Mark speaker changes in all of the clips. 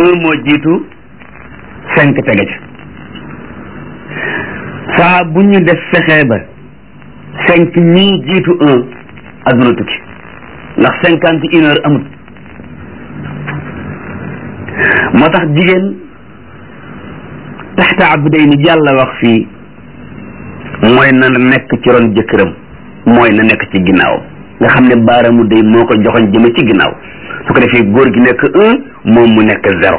Speaker 1: un moo jiitu cinq tege ca saa bu ñu def fexee ba cinq ñii jiitu un adduna tukki ndax cinquante une heure amut moo tax jigéen taxta abday ni yàlla wax fii mooy na nekk ci ron jëkkëram mooy na nekk ci ginnaawam nga xam ne baaramu day moo ko joxoñ jëme ci ginnaaw su ko defee góor gi nekk un moom mu nekk zéro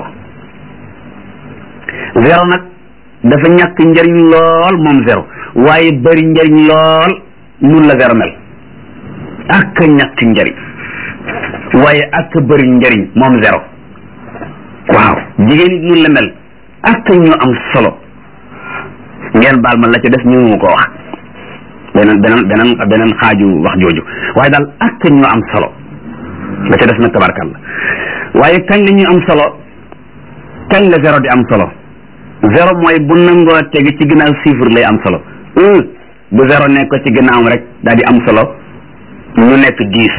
Speaker 1: zéro nag dafa ñàkk njariñ lool moom zéro waaye bari njariñ lool nun la zéro mel ak ñàkk njariñ waaye ak bari njariñ moom zéro waaw jigéen it nun la mel ak ñu am solo ngeen baal ma la ca def ñu mu ko wax beneen beneen beneen beneen xaaju wax jooju waaye daal ak ñu am solo la ca def nag tabarkal la waaye kañ la ñu am solo kañ la zéro di am solo zéro mooy bu nangoo tegi ci ginnaaw chiffre lay am solo un bu zéro nekk ko ci ginnaawam rek daal di am solo ñu nekk dix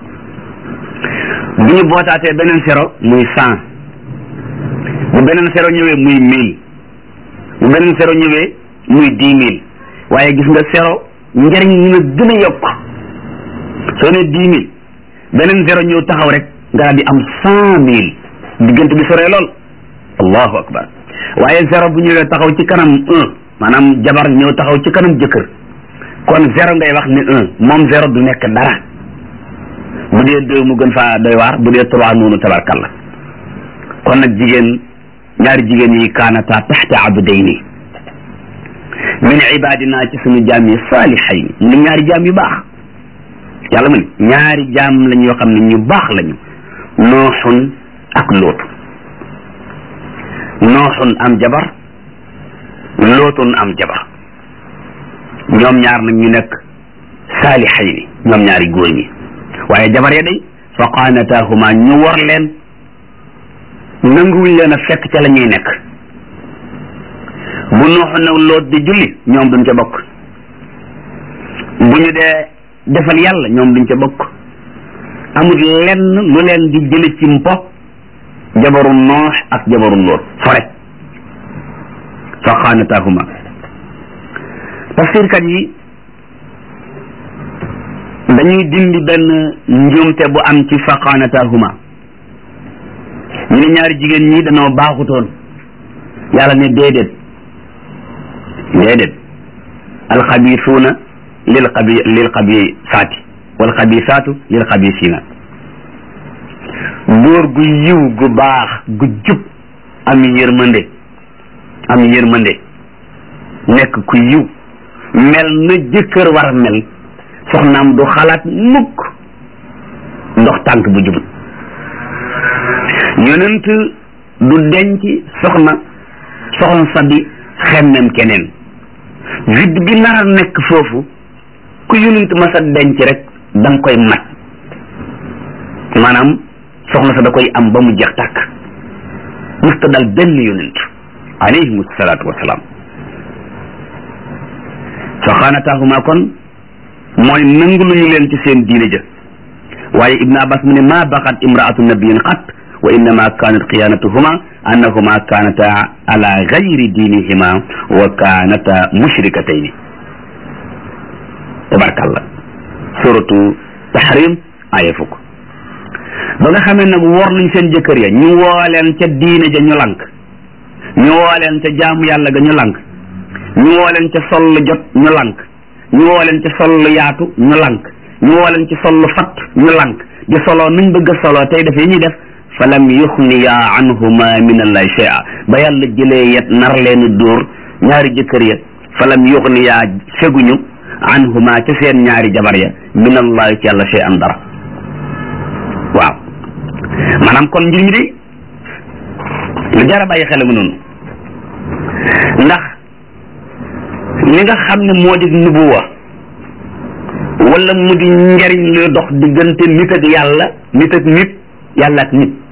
Speaker 1: bu ñu bootaatee beneen zéro muy cent bu beneen zéro ñëwee muy mille bu beneen zéro ñëwee muy dix mille waaye gis nga zéro njëriñ ñu nga gën a yokk soo ne dix mille beneen zéro ñëw taxaw rek nga daal di am cent mille diggante bi soree lool allahu akbar waaye zéro bu ñëwee taxaw ci kanam un maanaam jabar ñëw taxaw ci kanam jëkkër kon zéro ngay wax ni un moom zéro du nekk dara bu dee deux mu gën faa doy waar bu dee trois noonu tabarkalla kon nag jigéen ñaari jigéen yi kaanata taxta abdayni min ibadina ci suñu jaam yi saalihayn ni ñaari jaam yu baax yàlla mu ne ñaari jaam lañ yoo xam ne ñu baax lañu nooxun ak lootu nooxun am jabar lootun am jabar ñoom ñaar nag ñu nekk saalihayni ñoom ñaari góor ñi waaye jabar ya day fa qaanataahuma ñu war leen nanguwuñ leen a fekk ca la ñuy nekk bu nooxu nag loot di julli ñoom duñ ca bokk bu ñu dee defal yàlla ñoom duñ ca bokk amul lenn lu leen di jële ci mpo jabaru noox ak jabaru loot fore fa xaanataahuma tafsirkat yi dañuy dindi benn njuumte bu am ci fa xaanataahuma ñu ne ñaari jigéen ñi dañoo baaxutoon yàlla ne déedéet déedéet alxabisuuna lil xabi lil xabisaati wal xabisaatu lil xabisiina góor gu yiw gu baax gu jub am yërmande am yërmande nekk ku yiw mel na jëkkër war a mel soxnaam du xalaat mukk ndox tànk bu jubut yonent du denc soxna soxna sa di xemmem keneen vide bi nar a nekk foofu ku yonent ma sa denc rek da nga koy mat maanaam soxna sa da koy am ba mu jeex tàkk musta dal benn yonent alayhim salaatu wasalaam fa xaanataahuma kon mooy nangu lu ñu leen ci seen diine ja waaye ibnu abbas mu ne ma baxat imraatu nabiyin xat wa innama kanat xiyanatuhuma annahuma kanata ala gayri diinihima wa kanata mushrikatayni tabarkallah suratu tahrim aya fukk ba nga xamee nag wor nañ seen jëkkër ya ñu woo leen ca diine ja ñu lank ñu woo leen ca jaamu yàlla ga ñu lank ñu woo leen ca soll jot ñu lank ñu woo leen ca soll yaatu ñu lank ñu woo leen ci soll fatt ñu lank di soloo nuñ bëgg a soloo tey def yi ñuy def fa lam yuxniya anhuma min allahi shay'a ba yàlla jëlee yet nar leen dóor ñaari jëkkër ya fa lam yuxniya feguñu anhuma ca seen ñaari jabar ya min allahi ci yàlla shay'an dara waaw maanaam kon mbir mi de lu jar a bàyyi xel mu noonu ndax li nga xam ne moo di nubuwa wala mu di njariñ luy dox diggante nit ak yàlla nit ak nit yàlla ak nit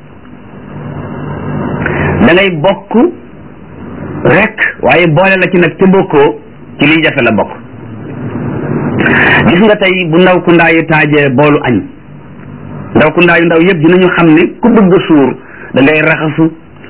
Speaker 1: da ngay bokk rek waaye boole la ci nag te bokkoo ci liy jafe la bokk gis nga tey bu ndaw ku ndaayu taajee boolu añ ndaw ku ndaayu ndaw yëpp dinañu xam ne ku bëgg a suur da ngay raxasu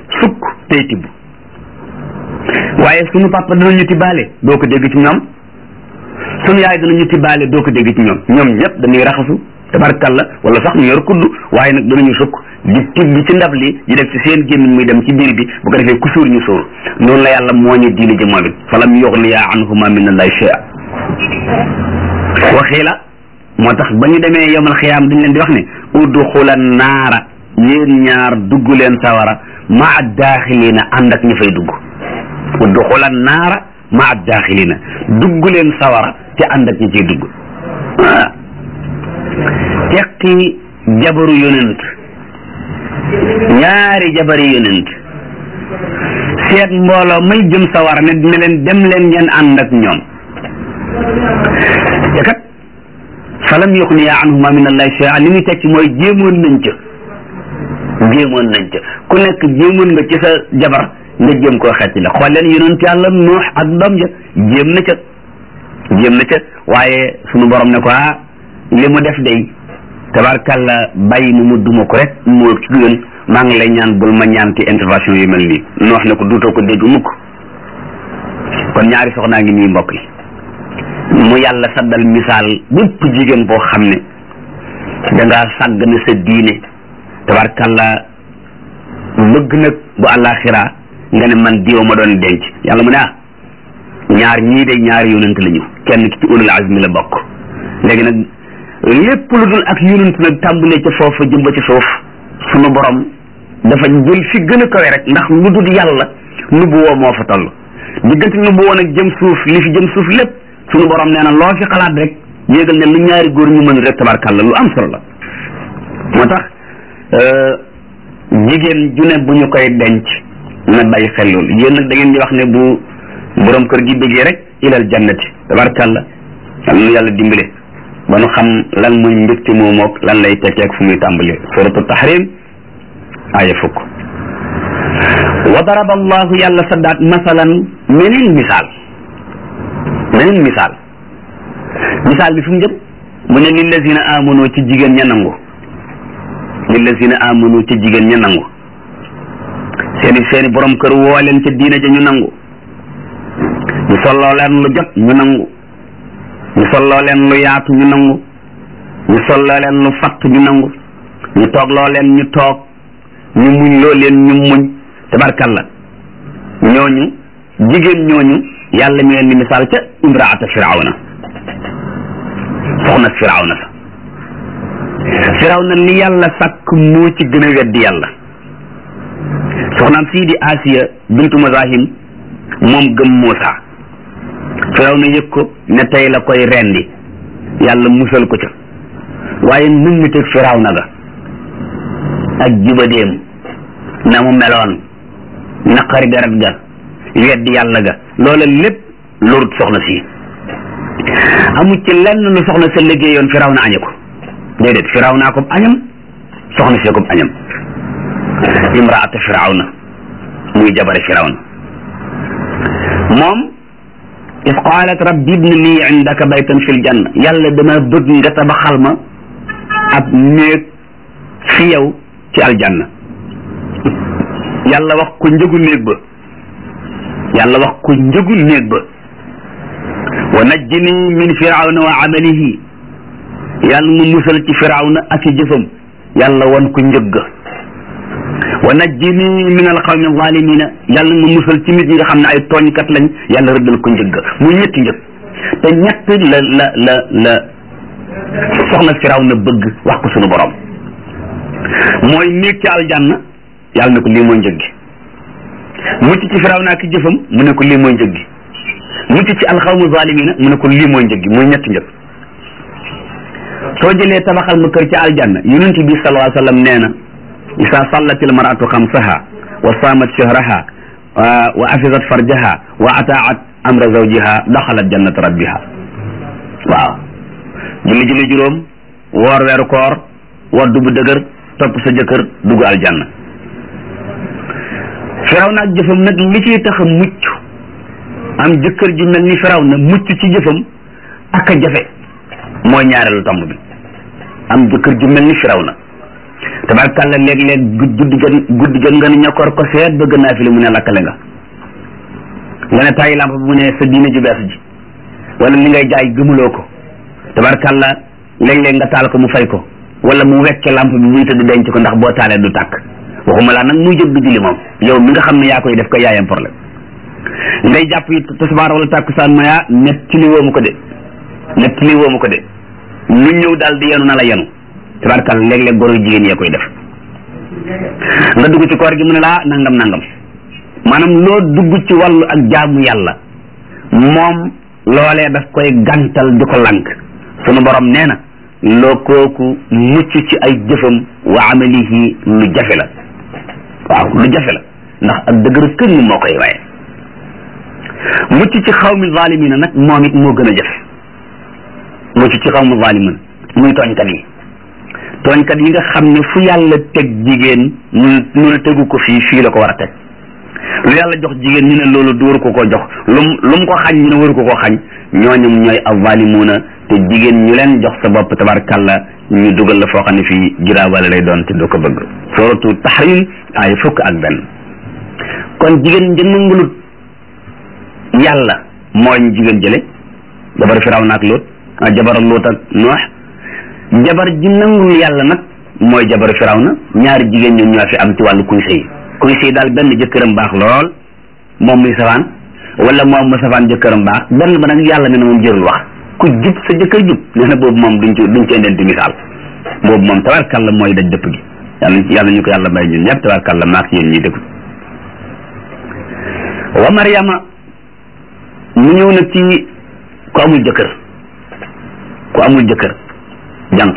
Speaker 1: tey tibb waaye sunu papa danañu tibbaale doo ko dégg ci ñoom sunu yaay danañu tibbaale doo ko dégg ci ñoom ñoom ñëpp dañuy raxasu tabarkalla wala sax ñu yor kudd waaye nag danañu sukk di tibb ci ndab li di def ci seen gémmiñ muy dem ci biir bi bu ko defee ku suur ñu suur noonu la yàlla moo ñu diine ji moom it falam yuxniya anhuma min allahi shay'a waxii la moo tax ba ñu demee yomal xiyaam dañ leen di wax ne udxula naara yéen ñaar dugg leen sawara maa daaxilina ànd ak ñu fay dugg udxula naara maa daaxilina dugg leen sawara te ànd ak ñu ciy dugg ah teqi jabaru yonent ñaari jabari yonent seet mbooloo may jëm sawara ne ne leen dem leen ngeen ànd ak ñoom te kat falam yuxniya anhuma min allahi shay'a li muy tekki mooy jéemoon nañ ca jéemoon nañ ca ku nekk jéemoon nga ci sa jabar nga jéem koo xecc la xool leen yonent yàlla nuux ak doom ja jéem na ca jéem na ca waaye sunu borom ne ko ah li mu def day tabarkalla bàyyi mu mu duma ko rek moo ci gën maa ngi lay ñaan bul ma ñaanti intervention yu mel nii noox ne ko duutoo ko dégg mukk kon ñaari soxnaa ngi nii mbokk yi mu yàlla saddal misaal bépp jigéen boo xam ne dangaa sàgg ne sa diine tabarkalla bëgg nag bu àllaaxira nga ne man diwa ma doon denc yàlla mu ne ah ñaar ñii de ñaari yonent lañu kenn ki ci ulul azmi la bokk léegi nag lépp lu dul ak yonent nag tàmbalee ca foofu jëm ba ci suuf sunu borom dafa jël fi gën a kawe rek ndax lu dul yàlla nubu woo moo fa toll diggante nubu woo nag jëm suuf li fi jëm suuf lépp sunu borom nee na loo fi xalaat rek yéegal ne lu ñaari góor ñu mën rek tabarkàlla lu am solo la moo tax jigéen ju ne bu ñu koy denc na bàyyi xel loolu yéen nag da ngeen di wax ne bu borom kër gi bëggee rek ilal jannati tabarkàlla yal na yàlla dimbale ba nu xam lan muy mbégte moo mook lan lay tekkeek fu muy tàmbalee suratu tahrim aaya fukk wa daraba allahu yàlla saddaat masalan meneen misaal meneen misaal misaal bi fu mu jëm mu ne lillazina amanu ci jigéen ña nangu lillazina amanu ci jigéen ña nangu seeni seeni borom kër woo leen ca diina ja ñu nangu ñu solloo leen lu jot ñu nangu ñu solloo leen lu yaatu ñu nangu ñu solloo leen lu fatt ñu nangu ñu toog loo leen ñu toog ñu muñ loo leen ñu muñ tabarkalla ñooñu jigéen ñooñu yàlla mi leen di misaal ca imraata firawna soxna firawna sa firawna li yàlla sàkk moo ci gën a weddi yàlla soxnaam sii di asiya bintu mazahim moom gëm Muusa firawna yëg ko ne tey la koy rendi yàlla musal ko ca waaye nun mi teg firawna ga ak jibadeem na mu meloon naqari deret ga weddi yàlla ga loola lépp lorut soxna si amu ci lenn lu soxna sa liggéeyoon firawna añe ko déedéet firawna ko añam soxna si ko añam imraata firawna muy jabare firawna moom is qaalat rabbi ibni lii indaka baytan fil janna yàlla dama bëgg nga tabaxal ma ab néeg fi yow ci aljanna yàlla wax ko njëgu néeg ba yàlla wax ko njëgu néeg ba wa najjini min firawna wa amalihi yàlla mu musal ci firawna ak i jëfam yàlla wan ko njëg ga wa najjini min alqawmi zalimina yàlla nga musal ci nit ñi nga xam ne ay tooñkat lañ yàlla rëddal ko njëg ga muy ñetti njëg te ñett la la la la soxna firawna bëgg wax ko sunu borom mooy néeg ci aljanna yàlla ne ko lii mooy njëg gi mucc ci firawna ak jëfam mu ne ko lii mooy njëg gi mucc ci alxawmu zalimina mu ne ko lii mooy njëg gi muy ñetti njëg soo jëlee tabaxal ma kër ci aljanna yonent bi sallallahu alayhi wa sallam nee na isa sallat il maratu xamsaha wa saamat shahraha wa afisat farjaha wa ataat amra zawjiha daxalat jannat rabbiha waaw julli julli juróom woor weeru koor waddu bu dëgër topp sa jëkkër dugg aljanna firaw na ak jëfam nag li ciy tax a mucc am jëkkër ju mel ni firaw na mucc ci jëfam ak a jafe mooy ñaareelu tomb bi am jëkkër ju mel ni firaw na tabarkàlla léeg-léeg guddi gën guddi gën nga ne ñokkoor ko seet bëgg naa fi li mu ne lakkale nga nga ne tàyyi lamp bi mu ne sa diine ju bees ji wala li ngay jaay gëmuloo ko tabarkàlla léeg-léeg nga taal ko mu fay ko wala mu wecce lamp bi muy tëdd denc ko ndax boo taalee du tàkk waxuma laa nag muy jóg du julli moom yow mi nga xam ne yaa koy def ko yaayam problème ngay jàpp yi tisbaar wala tàkkusaan ma yaa net ci li woomu ko de net ci li woomu ko de lu ñëw daal di yenu na la yenu tabarkàlla léeg-léeg goro jigéen yee koy def nga dugg ci koor gi mu ne laa nangam nangam maanaam loo dugg ci wàllu ak jaamu yàlla moom loolee daf koy gantal di ko lank sunu borom nee na loo kooku mucc ci ay jëfam wa amalihi lu jafe la waaw lu jafe la ndax ak dëgëru këng moo koy waaye mucc ci xawmi zalimina nag moom it moo gën a jafe mucc ci xawmi zalimina muy tooñkat yi tooñkat yi nga xam ne fu yàlla teg jigéen ñu ñu ne tegu ko fii fii la ko war a teg lu yàlla jox jigéen ñu ne loolu du waru ko ko jox lum lu mu ko xañ ñu ne waru ko ko xañ ñooñum ñooy avalimuuna te jigéen ñu leen jox sa bopp tabarkalla ñu dugal la foo xam ne fii juraabale lay doon te doo ko bëgg suratu tahrim ay fukk ak benn kon jigéen ji nangulut yàlla mooy jigéen jële jabar firawna ak lóot ah jabar lóot ak noox jabar ji nangul yàlla nag mooy jabar firawna ñaari jigéen ñoom ñoo fi am ci wàllu kuy sëy kuy sëy daal benn jëkkëram baax lool moom muy safaan wala moom mu safaan jëkkëram baax benn ba nag yàlla ne na moom jërul wax ku jub sa jëkkër jub nee na boobu moom duñ ci duñ ci indenti misaal boobu moom tabarkàlla mooy daj dëpp gi yàlla yàlla ñu ko yàlla may ñun ñëpp tabarkàlla maak yéen ñuy déglu wa Mariama mu ñëw nag ci ku amul jëkkër ku amul jëkkër jànq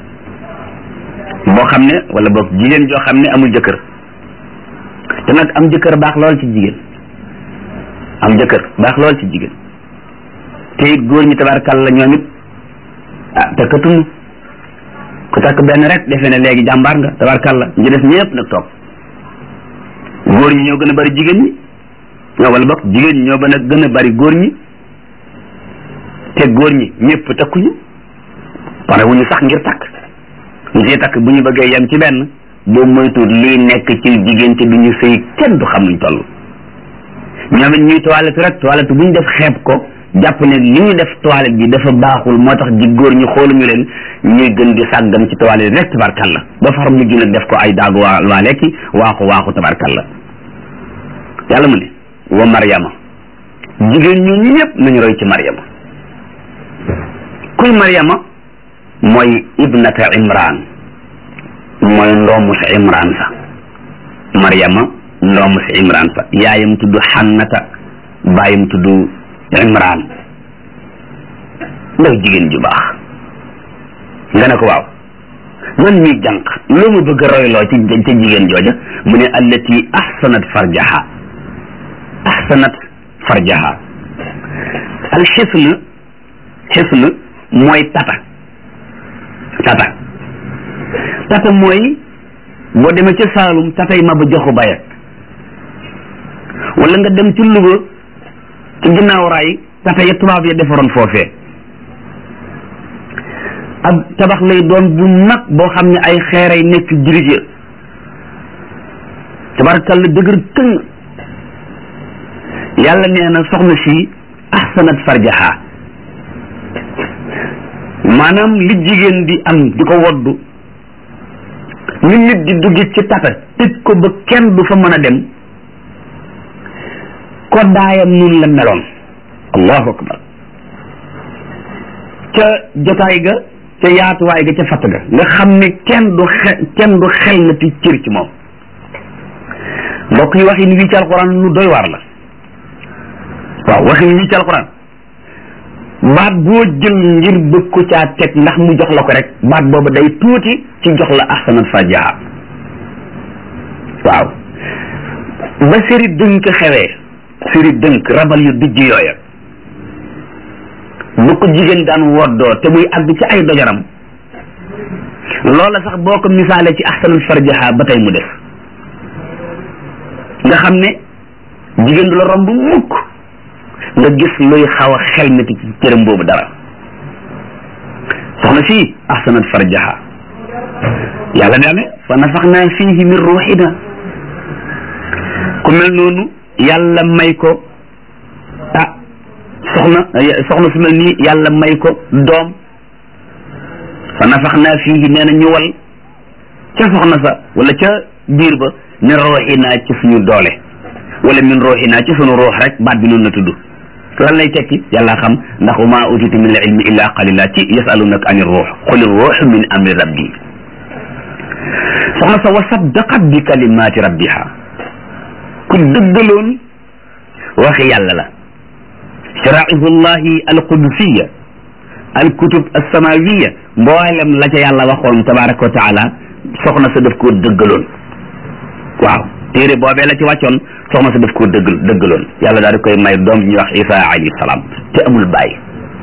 Speaker 1: boo xam ne wala boog jigéen joo xam ne amul jëkkër te nag am jëkkër baax lool ci jigéen am jëkkër baax lool ci jigéen te it góor ñi tabarkàlla ñoom it ah takkatunu ku takk benn rek defe ne léegi jàmbaar nga tabarkàlla ñu des ñëpp nag toog góor ñi ñoo gën a bari jigéen ñi ñoo wala boog jigéen ñi ñoo gën a gën a bari góor ñi te góor ñi ñëpp takkuñu pare wuñu sax ngir takk ñu ciy takk bu ñu bëggee yem ci benn boo moytuwul lii nekk ci jigéen ci du ñu sëy kenn du xam nuñ toll ñoom it ñuy toilette rek toilette bu ñu def xeeb ko jàpp ne li ñu def toilette bi dafa baaxul moo tax di góor ñu xooluñu leen ñuy gën di sàggan ci toilette rek tabarkalla ba far mujj nag def ko ay daagu waa waa lekki waaxu waaxu tabarkalla yàlla mu ne wa Maryama jigéen ñu ñëpp nañu roy ci Maryama kuy Maryama mooy ibnata Imran mooy ndoomu sa Imran sa Maryama ndoomu sa Imran sa yaayam tudd Xannata baayam tudd Imran ndaw jigéen ju baax nga ne ko waaw man mi jànq loo ma bëgg a royloo ci ca jigéen jooja mu ne allati ahsanat farjaha ahsanat farjaha al xisn xisn mooy tata tata tata mooy boo demee ca Saalum tatay ma ba joxu bayat wala nga dem ci Louga ci ginnaaw raay tata ya tubaab ya defaroon foofee ab tabax lay doon bu mag boo xam ne ay xeeray nekk dirigé tabarakalla dëgër këng yàlla nee na soxna si ahsanat farjaha maanaam li jigéen di am di ko woddu ni nit di dugg ci tata tëj ko ba kenn du fa mën a dem koddaayam nun la meloon allahu akbar ca jotaay ga ca yaatuwaay ga ca fatt ga nga xam ne kenn du xe kenn du xel na ti cër ci moom mbokk yi waxin wii ci alquran lu doy waar la waaw waxin wii ci alquran baat boo jël ngir bëgg ko caa teg ndax mu jox la ko rek baat boobu day tuuti ci jox la ahsanat farjaha waaw ba séri dënk xewee séri dënk rabal yu dijj yooya bu ko jigéen daan woddoo te muy àgg ci ay dojaram loola sax boo ko misaalee ci ahsanat farjaha ba tey mu def nga xam ne jigéen du la romb mukk nga gis luy xaw a xel niti ci cëram boobu dara soxna si ahsanat farjaha yàlla nee ne fa nafaxna fihi min ruuxina ku mel noonu yàlla may ko ah soxna soxna su mel nii yàlla may ko doom fa nafaxna fihi nee na ñu wal ca soxna sa wala ca biir ba min ruuxina ci suñu doole wala min ruuxina ci suñu ruux rek baat bi noonu la tudd lan lay tekki yàlla xam ndax wa maa utitu min al ilmi illa qalila ci yasalunaka ani ruux quli ruux min amri rabbi soxna sa wa saddaqat bi kalimaati rabbiha ku dëggaloon waxi yàlla la sharaihu llahi alqudusiya alkutub alsamawiya mboolem la ca yàlla waxoon tabaraka wa taala soxna sa daf koo dëggaloon waaw téere boobee la ci wàccoon soxna sa daf koo dëggal dëggaloon yàlla daal di koy may doom ñuy wax isa alayhi salaam te amul bàyyi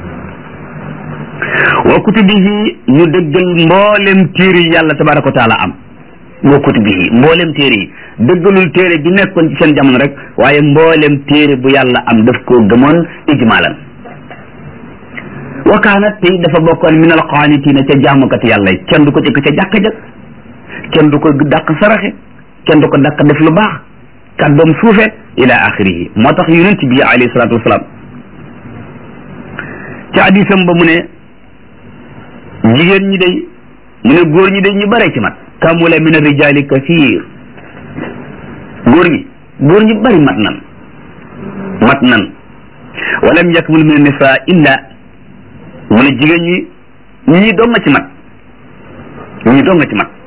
Speaker 1: wa kutubihi ñu dëggal mboolem téere yi yàlla tabaraka wa taala am wa kutubihi mboolem téere yi dëggalul téere bi nekkoon ci seen jamono rek waaye mboolem téere bu yàlla am daf koo gëmoon ijmaalan wa kaanat tey dafa bokkoon min al qaanitina ca jaamukat yàlla yi kenn du ko jëkk ca jàkka ja kenn du ko dàq saraxe kenn du ko dàq def lu baax kàddoom suufe ila axirihi moo tax yonent bi alayhi salaatu wasalaam ci hadisam ba mu ne jigéen ñi day mu ne góor ñi day ñu bare ci mat kamula min arrijali kathir góor ñi góor ñi bari mat nan mat nan walam yakmul min nisa illa mu ne jigéen ñi ñii doom nga ci mat ñii doom nga ci mat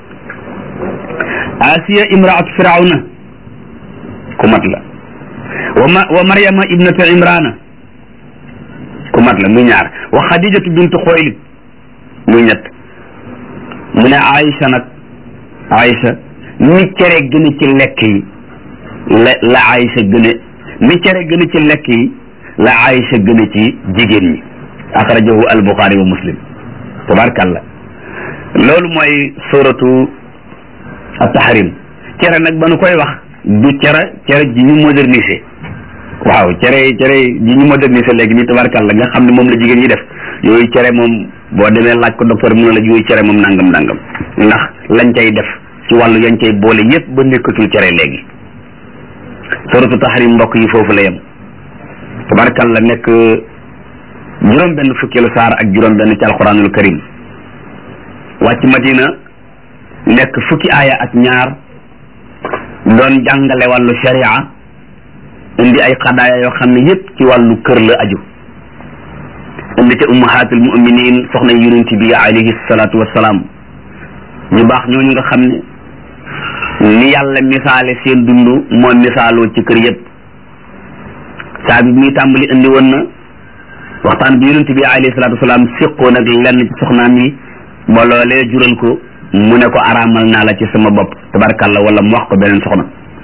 Speaker 1: asiya imraatu firawna ku mat la wa ma wa maryama ibnatu imrana ku mat la muy ñaar wa xadijatu bintu xoylid muy ñett mu ne aïcha nag aïcha ni cere gën a ci lekk yi la la aïcha gën a ni cere gën a ci lekk yi la aïcha gën a ci jigéen ñi axrajahu albuxaari wa muslim tabarkàllah loolu mooy suratu at-tahrim cere nag ba nu koy wax du cere cere ji ñu modernisé waaw cere cere ji ñu modernisé léegi nii tabarkàllah nga xam ne moom la jigéen ñi def yooyu cere moom boo demee laaj ko docteur mu ne la yooyu cere moom nangam nangam ndax lañ cay def ci wàllu yañ cay boole yépp ba nekkatul cere léegi suratu tahrim mbokk yi foofu la yem tabarkàllah nekk juróom benn fukkeelu saar ak juróom benn ci alquranul karim wàcc madina nekk fukki aaya ak ñaar doon jàngale wàllu sharia indi ay xadaaya yoo xam ne yépp ci wàllu kër la aju indi ca ummahatul muminin soxna yonent bi alayhi salaatu wassalaam ñu baax ñooñu nga xam ne ni yàlla misaale seen dund moo misaaloo ci kër yépp saa bi muy tàmbali indi woon na waxtaan bi yonent bi alayhi salaatu wassalaam séqoon ak lenn ci soxnaam yi ba loolee jural ko mu ne ko araamal naa la ci sama bopp tabarkalla wala mu wax ko beneen soxna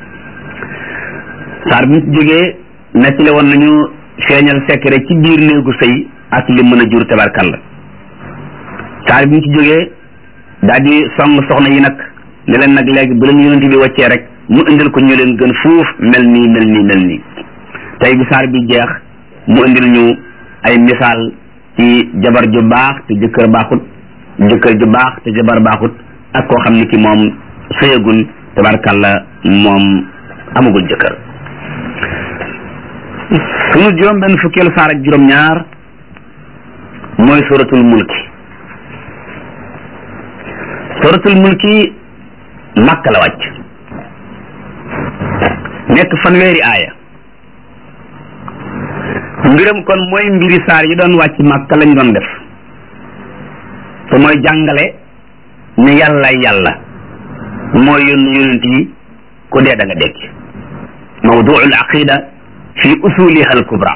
Speaker 1: saar bi ñu jógee nettali woon nañu feeñal secret ci biir néegu sëy ak li mën a jur tabarkalla saar bi ñu ci jógee daal di song soxna yi nag ne leen nag léegi bu leen yonent bi wàccee rek mu indil ko ñu leen gën fuuf mel nii mel nii mel nii tey bi saar bi jeex mu indil ñu ay misaal ci jabar ju baax te jëkkër baaxut jëkkër ju baax te jabar baaxut ak koo xam ne ki moom sëyagul tabarkalla moom amagul jëkkër sunu juróom benn fukkeelu saar ak juróom ñaar mooy suratul mulki suratul mulki makka la wàcc nekk fanweeri aaya mbiram kon mooy mbiri saar yi doon wàcc makka lañ doon def te mooy jàngale ne yàlla yàlla mooy yónni yonent yi ku dee da nga dekk mawduul aqida fi usuliha al kubra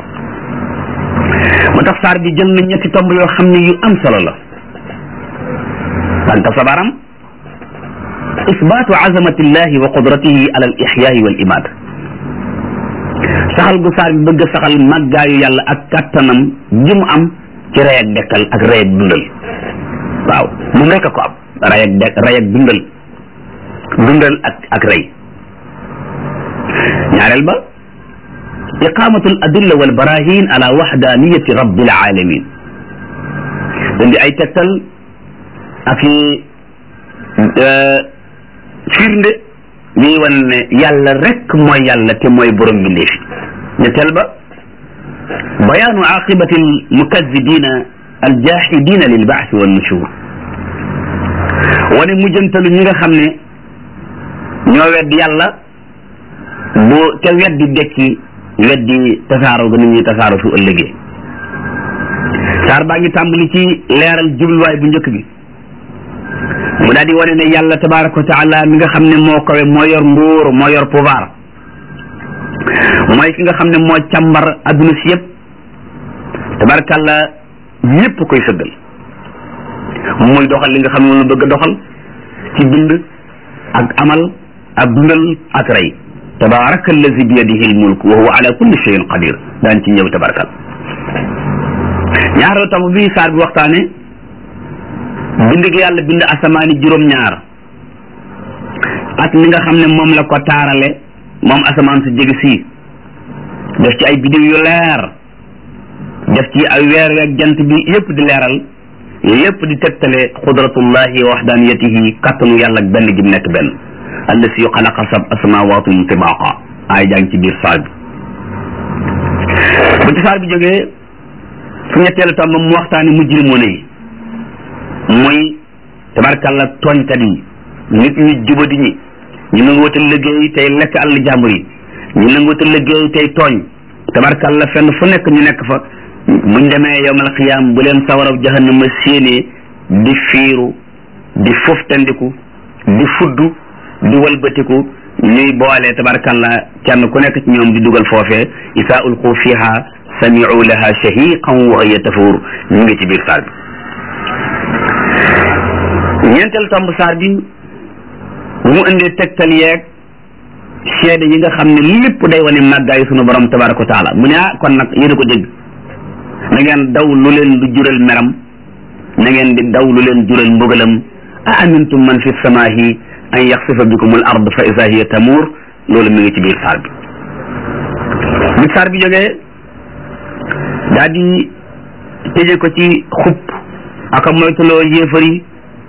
Speaker 1: moo tax saar bi jël na ñetti tomb yoo xam ne yu am solo la tànk sabaram isbaatu azamatillahi wa qudratihi ala al ixyaai wal imaad saxal gu saar bi bëgg saxal màggaayu yàlla ak kàttanam ji mu am ci rey ak dekkal ak rey ak dundal waaw moom rek a ko am rey ak de rey ak dundal dundal ak ak rey ñaareel ba iqamatu al adilla wal barahin ala waxdaniyati rabbil alamin dandi ay tegtal ak i firnde ñuy wan ne yàlla rek mooy yàlla te mooy borom mbindeef ñetteel ba bayaanu aqibati almukazibina aljahidina lilbaasi wannushur wane mujjantalu ñi nga xam ne ñoo wedd yàlla bu ca weddi dekki weddi tasaaro ga nit ñuy tasaaro su ëllëgee saar baa ngi tàmbali ci leeral jubluwaay bu njëkk bi mu daal di wane ne yàlla tabaraka wa taala mi nga xam ne moo kawe moo yor nguur moo yor pouvoir mooy ki nga xam ne moo càmbar adduna si yëpp tabarakàlla ñëpp koy sëggal muy doxal li nga xam ne moom la bëgg a doxal ci bind ak amal ak dundal ak rey tabaraka allazi bi yadihi almulk wa huwa ala kulli shay'in qadir daan ci ñëw tabarakal ñaareelu tam bi saar bi waxtaane bind gi yàlla bind asamaani juróom-ñaar ak ni nga xam ne moom la ko taarale moom asamaan su jege sii def ci ay biddiw yu leer def ci ay weer weeg jant bi yépp di leeral lépp di tegtale xudratullahi wa waxdaniyatihi kattanu yàlla ak benn gi mu nekk benn allasi xalaqa sab asamawatin tibaqa ay jàng ci biir saar bi bu ci saar bi jógee su ñetteelu tam mu waxtaane mujrimoon yi muy tabarkàlla tooñkat yi nit ñi jubadi ñi ñu nanguwata liggéey tey lekk àll jàmbur yi ñu nanguwata liggéey tey tooñ tabarkàlla fenn fu nekk ñu nekk fa buñ demee yowmal xiyaam bu leen sawaraw jahannama séenee di fiiru di foftandiku di fuddu di walbatiku ñuy boole tabarkalla kenn ku nekk ci ñoom di dugal foofee isaa ulqu fiha samiu laha shahiqan wa hiya tafuur ñu ngi ci biir saar bi ñeenteel tomb saar bi bu mu indee tegtal yeeg seede yi nga xam ne lépp day wane màggaayu sunu borom tabaraka wa taala mu ne ah kon nag yéen a ko dégg na ngeen daw lu leen du jural meram na ngeen di daw lu leen jural mbugalam a amintum man fi samaahi an yaxsifa bikum al ard fa isa hiya tamuur loolu mi ngi ci biir saar bi bi saar bi jógee daa di tëje ko ci xupp aka moytuloo yéefar yi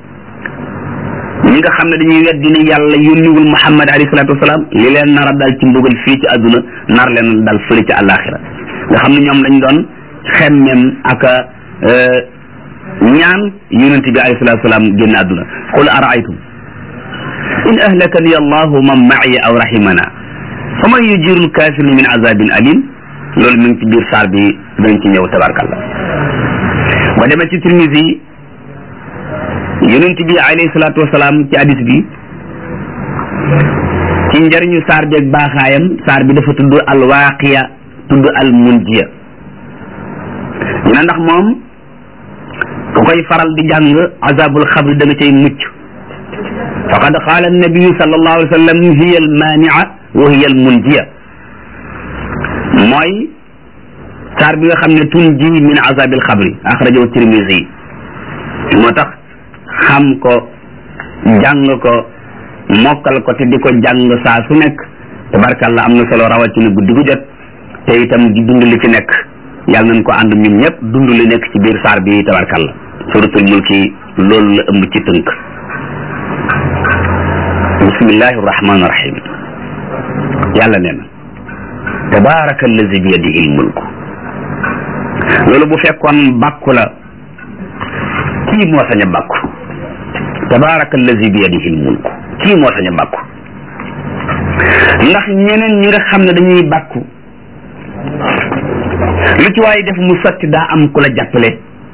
Speaker 1: ñi nga xam ne dañuy weddi ne yàlla yónniwul muhammad alayhi salaatu wasalaam li leen nar a dal ci mbugal fii ci àdduna nar leen dal fële ci àllaaxira nga xam ne ñoom dañ doon xemmem aka ñaan yonente bi alayhi salatu salaam génn àdduna qul araaytum in ahlakani allahu man ma'iya aw rahimana fa man yujiru lkafirina min azabin alim loolu mi ngi ci biir saar bi dañ ci ñëw tabarkallah ba demee ci tirmisi yonente bi alayhi salatu wasalaam ci hadis bi ci njëriñu saar bi ak baaxaayam saar bi dafa tudd alwaaqiya tudd almunjiya ñu ne ndax moom ku koy faral di jàng azabul xabri da nga cay mucc faqad qaala annabiyu sallallahu alayhi wa sallam hiya almania wa hiya almunjiya mooy saar bi nga xam ne tunji min azabil xabri axrajahu tirmisi moo tax xam ko jàng ko mokkal ko te di ko jàng saa su nekk tabarkalla am na solo rawatina guddi gu jot te itam di dund li fi nekk yàlla nañ ko ànd ñun ñëpp dund li nekk ci biir saar bi tabarkalla suratul mulki loolu la ëmb ci tënk bismillahi rahmani rahim yàlla nee na tabaraka allazi bi yadihi lmulku loolu bu fekkoon bàkku la kii moo sañ a bàkku tabaraka allazi bi yadihi lmulku kii moo sañ a bàkku ndax ñeneen ñi nga xam ne dañuy bàkku lu ci waaye def mu sotti daa am ku la jàppale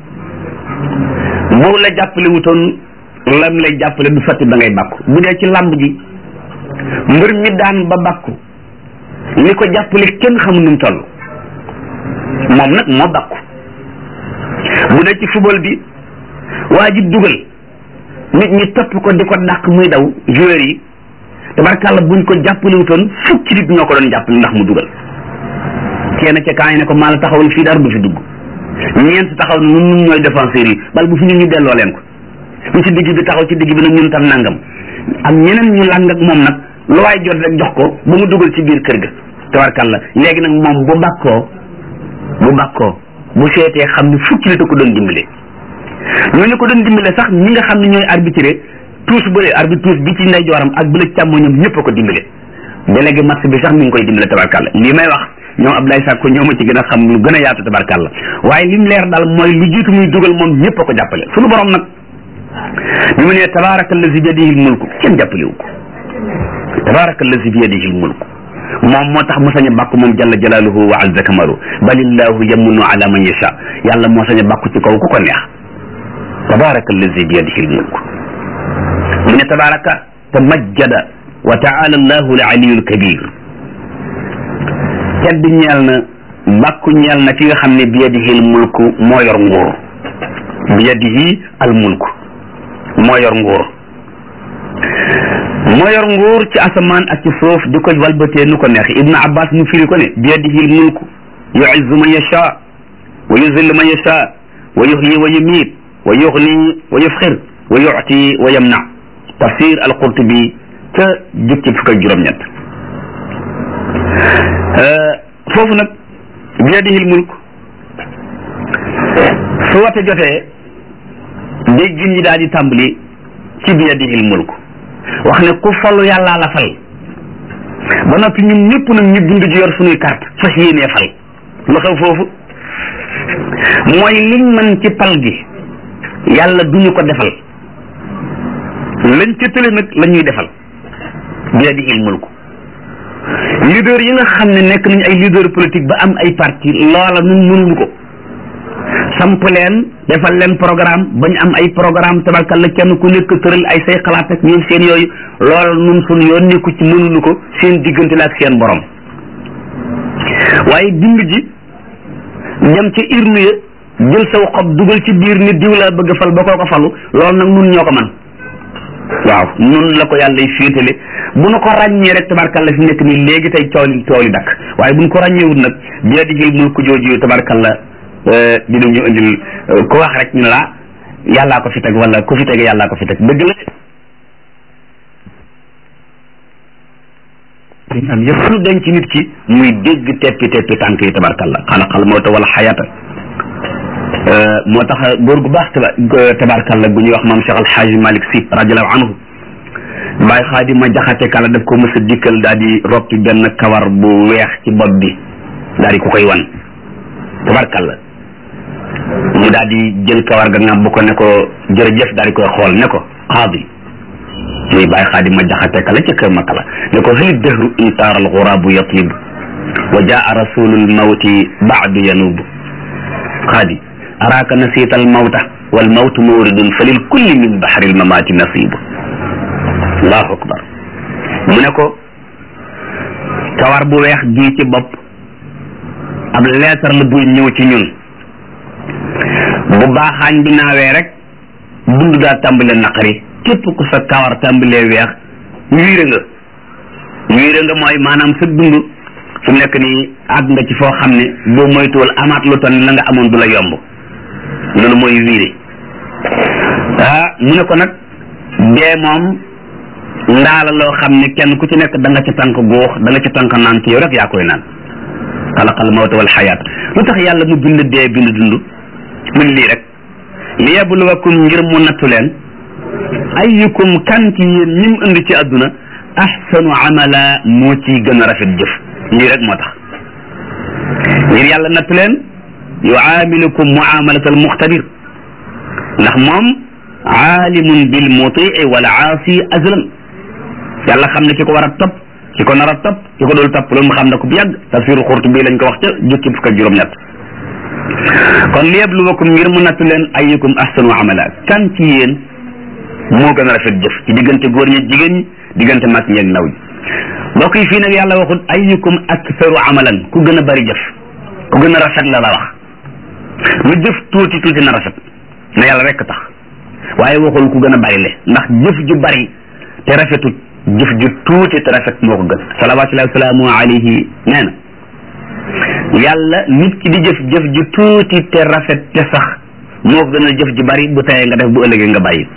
Speaker 1: bu la jàppale wutoon lam lay jàppale du sotti ba ngay bàkku bu dee ci làmb ji mbër mi daan ba bàkku li ko jàppale kenn xamul nu mu toll moom nag moo bàkku bu dee ci football bi waa ji dugal nit ñi topp ko di ko dàq muy daw joueur yi tabarkàlla buñ ko jàppale wutoon fukki nit ñoo ko doon jàppale ndax mu dugal kenn ca kaa ne ko maa la taxawal fii dara du fi dugg ñeent taxaw na ñun ñun ñooy défenseurs yi bal bu fi ñu ñu delloo leen ko ñu ci digg bi taxaw ci digg bi nag ñun tam nangam ak ñeneen ñu làng ak moom nag lu waay jot rek jox ko ba mu dugal ci biir kër ga tabarkàlla léegi nag moom bu bàkkoo bu bàkkoo bu seetee xam ne fukki nit a ko doon dimbale ñooñu ko doon dimbale sax ñi nga xam ne ñooy arbitré tuus bële arbitre tuus bi ci ndeyjooram ak bële càmmoñam ñëpp a ko dimbale délégué match bi sax mi ngi koy dimbale tabarkàlla lii may wax ñoom Abdoulaye Sakko ñoo ma ci gën a xam lu gën a yaatu tabarkàlla waaye lim leer daal mooy lu jiitu muy dugal moom ñëpp a ko jàppale sunu borom nag bi mu ne tabaraka allazi bi yadihi mulku kenn jàppalewu ko tabaraka allazi bi yadihi mulku moom moo tax mu sañ a bàkku moom jalla jalaaluhu wa azza kamalu balillahu yamunu ala man yasha yàlla moo sañ a bàkku ci kaw ku ko neex tabaraka allazi bi yadihi mulku mu ne tabaraka tamajjada wa taala allahu al aliyul kabir tedd ñeel na bàkku ñeel na ki nga xam ne bi yadihi al mulku moo yor nguur bi yadihi al mulku moo yor nguur moo yor nguur ci asamaan ak ci suuf di ko walbatee nu ko neex ibnu abbas mu firi ko ne bi yadihi al mulku yuizzu man yasha wa yuzillu man yasha wa yuhyi wa yumiit wa yughni wa yufxir wa yuti wa yamna tafsir al qurtubi ca jukki fukk ak juróom-ñett foofu nag bi yadihil mulk su wate jotee déggin ñi daal di tàmbali ci bi yadihil mulk wax ne ku falu yàllaa la fal ba noppi ñun ñëpp nag ñu dund ci yor suñuy carte fas yéenee fal lu xew foofu mooy liñ mën ci pal gi yàlla duñu ko defal lañ ca tële nag la ñuy defal bi yadihil mulk leader yi nga xam ne nekk nañu ay leader politique ba am ay parti loola nun mënuñu ko samp leen defal leen programme bañ am ay programme tabarkal la kenn ku nekk tëral ay say xalaat ak ñoom seen yooyu loola nun suñ yoon nekku ci mënuñu ko seen diggante la ak seen borom waaye bind ji dem ca urne ya jël saw xob dugal ci biir ni diw laa bëgg fal ba koo ko falu loolu nag nun ñoo ko man waaw nun la ko yàlla féetale bu nu ko ràññee rek tabarkalla fi nekk nii léegi tey coow li coow li dakk waaye bu nu ko ràññeewul nag bi yadihil mulku jooju tabarkalla dinañu indil ku wax rek ñu la yàllaa ko fi teg wala ku fi teg yàllaa ko fi teg dëgg la am yëpp lu denc nit ki muy dégg teppi teppi tànk yi tabarkalla xalaqal mawta wala xayata moo tax góor gu baax tabarkalla gu ñuy wax maam Cheikh Alxaaji Malick Si radiallahu anhu Baay Xaadima Jaxate kala daf ko mës a dikkal daal di roppi benn kawar bu weex ci bopp bi daal di ko koy wan tabarkalla mu daal di jël kawar ga ngàbb ko ne ko jërëjëf daal di koy xool ne ko xaadi muy Baay Xaadima Jaxate kala ca kër Makala ne ko hal dëhru insaar al xuraabu yatlib wa jaa rasulul mawti baadu yanub xaadi araaka nasiita al mawta wal mawtu mawridun fa lil kulli min baxri al mamaati nasibu allahu akbar mu ne ko kawar bu weex gii ci bopp ab leetar la buy ñëw ci ñun bu baaxaañ bi naawee rek dund daa tàmbale naqari képp ku sa kawar tàmbalee weex wiire nga wiire nga mooy maanaam sa dund su nekk nii àgg nga ci foo xam ne boo moytuwul amaat lu ton la nga amoon du la yomb loolu mooy wiire ah mu ne ko nag dee moom ndaala loo xam ne kenn ku ci nekk da nga ca tànk góox da nga ca tànk naan ci yow rek yaa koy naan xalaqal mawta wal xayaat lu tax yàlla mu bind dee bind dund mun lii rek li yabluwakum ngir mu nattu leen ayyukum kan ci yéen ñi mu indi ci àdduna ahsanu amala moo ciy gën a rafet jëf lii rek moo tax ngir yàlla nattu leen yuaamilukum muamalat al muxtabir ndax moom aalimun bil mutii wal aasi azlan yàlla xam ne ki ko war a topp ki ko nar a topp ki ko dul topp loolu mu xam ne ko bu yàgg tafsiru Xurtubi lañ ko wax ca jukki fukk ak juróom-ñett kon liyabluwakum ngir mu nattu leen ayyukum ahsanu amala kan ci yéen moo gën a rafet jëf ci diggante góor ñi jigéen ñi diggante mag ñi ak ndaw ñi mbokk yi fii nag yàlla waxul ayyukum aktharu amalan ku gën a bari jëf ku gën a rafet la la wax lu jëf tuuti tuuti na rafet na yàlla rekk tax waaye waxul ku gën a bari le ndax jëf ju bari te rafetut jëf ju tuuti te rafet moo ko gën salawaatullahi wa salaamu alayhi nee na yàlla nit ki di jëf jëf ju tuuti te rafet te sax moo ko gën a jëf ju bari bu tayee nga def bu ëllëgee nga bàyyi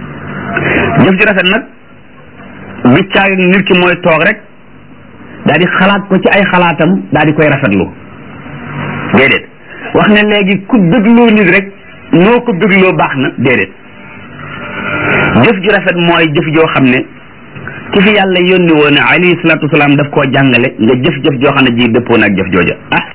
Speaker 1: jëf ju rafet nag bi caag nit ki mooy toog rek daal di xalaat ko ci ay xalaatam daal di koy rafetlu déedéet wax ne léegi ku dégloo nit rek noo ko dégloo baax na déedéet jëf ju rafet mooy jëf joo xam ne ki fi yàlla yónni woon alayhi salaatu wasalaam daf koo jàngale nga jëf-jëf joo xam ne ji dëppoo na ak jëf jooja ah